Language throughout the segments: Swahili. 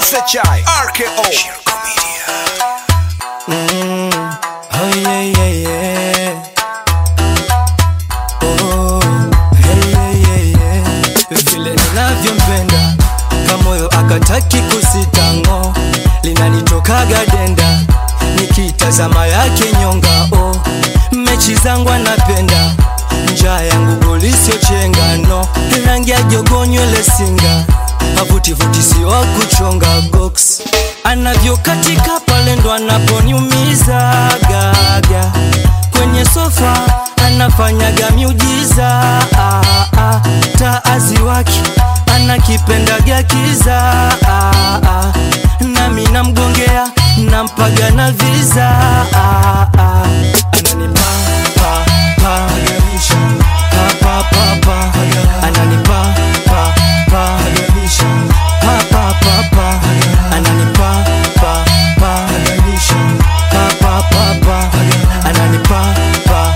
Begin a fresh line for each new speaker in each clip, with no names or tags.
SHI RKO Shirko Media
Mm, oh yeah, yeah, yeah. Oh, hey, yeah, yeah, yeah. Vile ninavyompenda kamoyo akataki kusitango linanitokaga denda nikitazama yake nyonga oh. mechi zangu anapenda njaa yangu golisio-chengano rangi ya jogo nywele singa mavutivuti sio wa kuchonga box anavyokatika pale ndo anaponiumiza gaga kwenye sofa anafanyaga miujiza ah, ah, taazi wake anakipendaga kiza ah, ah, nami namgongea nampaga na viza ah, ah, ananipa pa, pa, pa, pa, pa, pa. ananipa pa, pa, pa, pa, pa, pa. ananipa pa, pa, pa, pa, pa, pa. ananipa pa,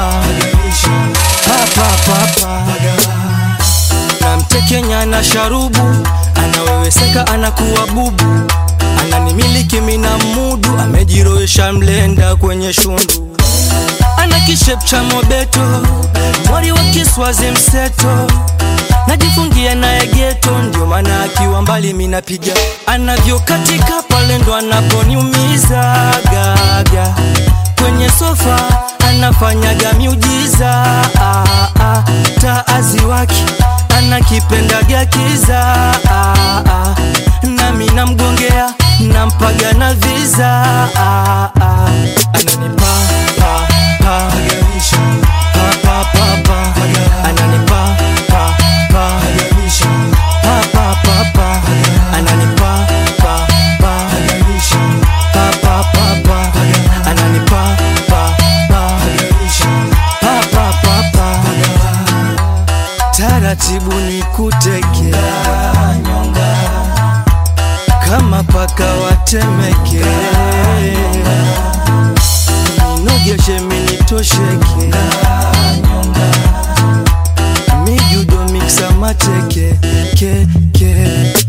pa, pa, pa, pa, pa namtekenya na sharubu anaweweseka anakuwa bubu ananimiliki mina mudu amejiroesha mlenda kwenye shundu ana kishep cha mobeto mwari wa kiswazi mseto najifungia naye geto ndio maana akiwa mbali minapiga anavyokatika pale ndo anaponiumiza gaga kwenye sofa anafanyaga miujiza ah, ah, taazi wake anakipendaga kiza ah, ah, nami namgongea nampaga na viza ah, ah, ananipa pa, pa, pa, pa, pa, pa. ananipa pa, pa, pa, pa, pa, pa. ananipa pa, pa, pa, pa, pa, pa. ananipa pa, pa, pa, pa, pa, pa. taratibu ni kutekea nyonga kama paka watemeke ninogeshe minitosheke nyonga mijudo miksa mateke ke, ke.